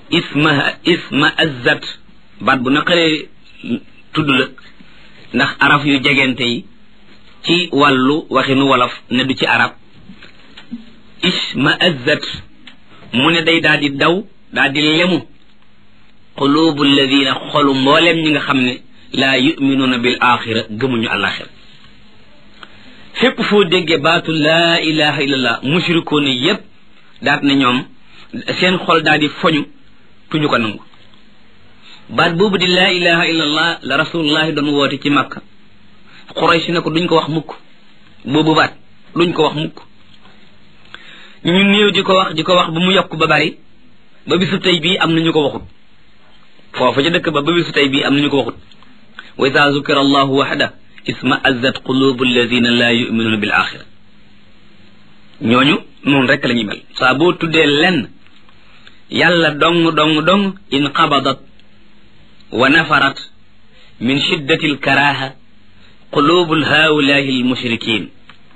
isma isma azzat baat bu naqaree tudd la ndax araf yu jegente yi ci wàllu waxinu wolof ne du ci arab isma azzat mu ne day daal di daw daal di lemu qulubu alladina xolu mbooleem ñi nga xam ne laa yuminuuna bil axira gëmuñu alaxira fépp foo déggee baatu laa ilaha illallah mushrikoon yépp daat na ñoom seen xol daal di foñu tuñu ko nangu baat boobu di laa ilaha illallah la rasulullahi doon woote ci makka xuraysi ne ko duñ ko wax mukk boobu baat duñ ko wax mukk ñu néew di ko wax di ko wax ba mu yokk ba bari ba bisu tey bii am na ñu ko waxut foofu ca dëkk ba ba bisu tey bii am na ñu ko waxut wa ida zukira allahu waxda isma azzat qulubu alladina laa yuminuuna bil axira ñooñu noonu rek la ñuy mel saa boo tuddee lenn yàlla dong dong dong in qabadat wa nafarat min shiddati alkaraha qulubu haulahi almushrikin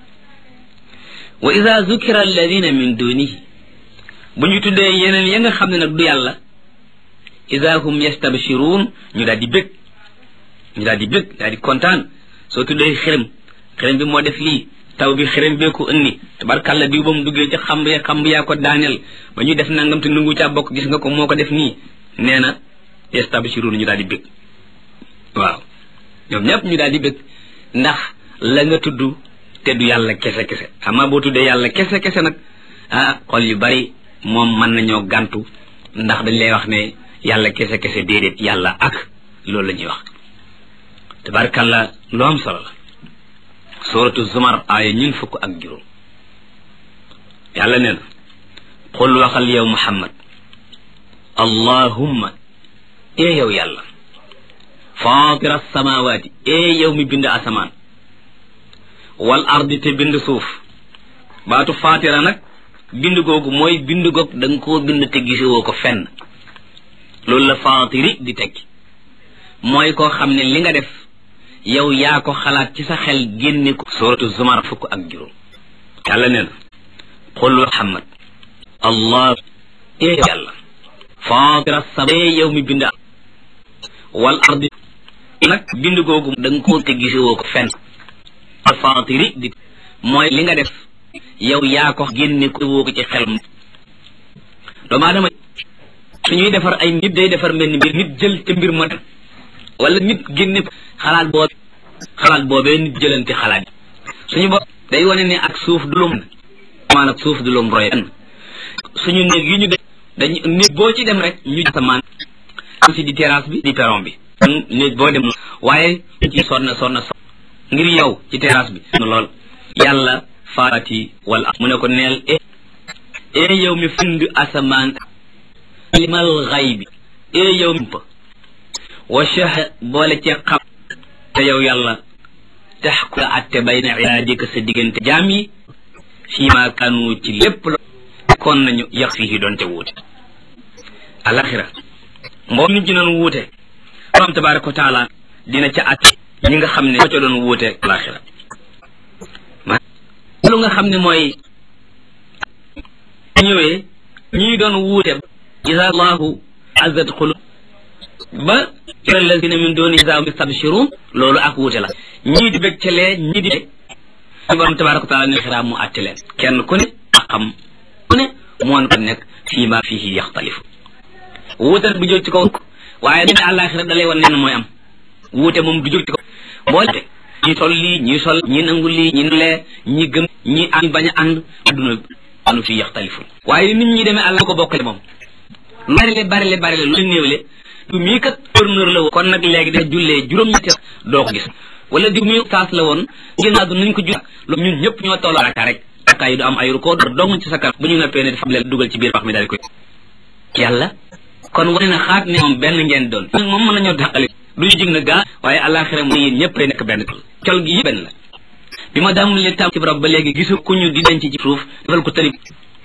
wa ida zukira alladina min dunihi bu ñu tuddee yeneen ya nga xam ne nag du yàlla ida hum yastabshiruun ñu daal di bég ñu daal di bég daal di kontaan soo tuddee xërëm xërëm bi moo def lii taw bi xërëm bee ko ënni tabarkàlla bi ba mu duggee ci xamb ya xamb yaa ko daaneel ba ñu def nangam te nungu caa bokk gis nga ko moo ko def nii nee na yastabshiruun ñu daal di bég waaw ñoom ñëpp ñu daal di bég ndax la nga tudd te du yàlla kese kese amaa boo tuddee yàlla kese kese nag ah xol yu bari moom mën nañoo gàntu ndax dañ lay wax ne yàlla kese kese déedéet yàlla ak loolu la ñuy wax tabarkàlla lu am solo la suratu zumar aaya ñun fukk ak juróom yàlla nee na xul waxal yow muhammad allahumma ee yow yàlla fatira samawaati ee yow mi bind asamaan wal ardi te bind suuf baatu fatira nag bind googu mooy bind goog da nga koo bind te gisewoo ko fenn loolu la fatiri di tekki mooy koo xam ne li nga def yow yaa ko xalaat ci sa xel génne ko suratu zumar fukk ak juróom yàlla nee na qul muhammad allah ee yàlla fatira sama ee yow mi bind wal ardi nag bind googu da nga koo te gisewoo ko fenn fatiri di mooy li nga def yow yaa ko génne ko woo ko ci xel doomu aadama suñuy defar ay nit day defar mel ni mbir nit jël te mbir ma dem wala nit génne xalaat boobe xalaat boobee nit jëlante xalaat suñu bopp day wane ne ak suuf du lum maan ak suuf du lum roy suñu néeg yi ñu def dañ néeg boo ci dem rek ñu asamaan si di terrasse bi di perron bi néeg boo dem waaye ci sonna sonna son ngir yow ci terrasse bi lool yàlla faati wala mu ne ko neel e e yow mi find asamaan limal xay bi e yow mi wa shah boole ci xam te yow yàlla tax ku la atte bayna ibaadika sa diggante jaam yi fii ma kanu ci lépp la kon nañu yax fii doon te wuute alaxira mboom nit ñi doon wuute borom tabaraka wa taala dina ca atte ñi nga xam ne moo ca doon wuute alaxira lu nga xam ne mooy ñëwee ñii doon wuute isa allahu azat xulu ba alladina min duni isa yastabshirun loolu ak wuute la ñii di bég ca lee ñii di bég borom tabaraka wa taala ne xiraam mu àtte leen kenn ku ne ak xam ku ne moon ko nekk fii ma fihi yaxtalifu wuute bu jóg ci kaw waaye ne àllaaxira da lay wan nen mooy am wuute moom du jóg ci kaw boole ñi sol lii ñi sol ñi nangu lii ñi lee ñi gëm ñi ànd bañ a ànd adduna anu fii yaxtalifu waaye nit ñi demee àlla ko bokkale moom lu barile barile barile lu néewle du mii kat gouverneur la woon kon nag léegi da jullee juróom-ñetti doo ko gis wala di mii saas la woon génn àdduna nañ ko jul loolu ñun ñëpp ñoo tolloo raka rek raka yi du am ay ruko dong ci sa kanam bu ñu noppee ne dafa leen dugal ci biir wax mi daal koy yàlla kon wane na xaat ne moom benn ngeen doon nag moom mën nañoo dàqale du ñu jig na gaa waaye àllaaxira mooy yéen ñëpp ay nekk benn col gi yëpp benn la bi ma daamul leen tam ci barab ba léegi gisu ku ñu di denc ci suuf defal ko tëri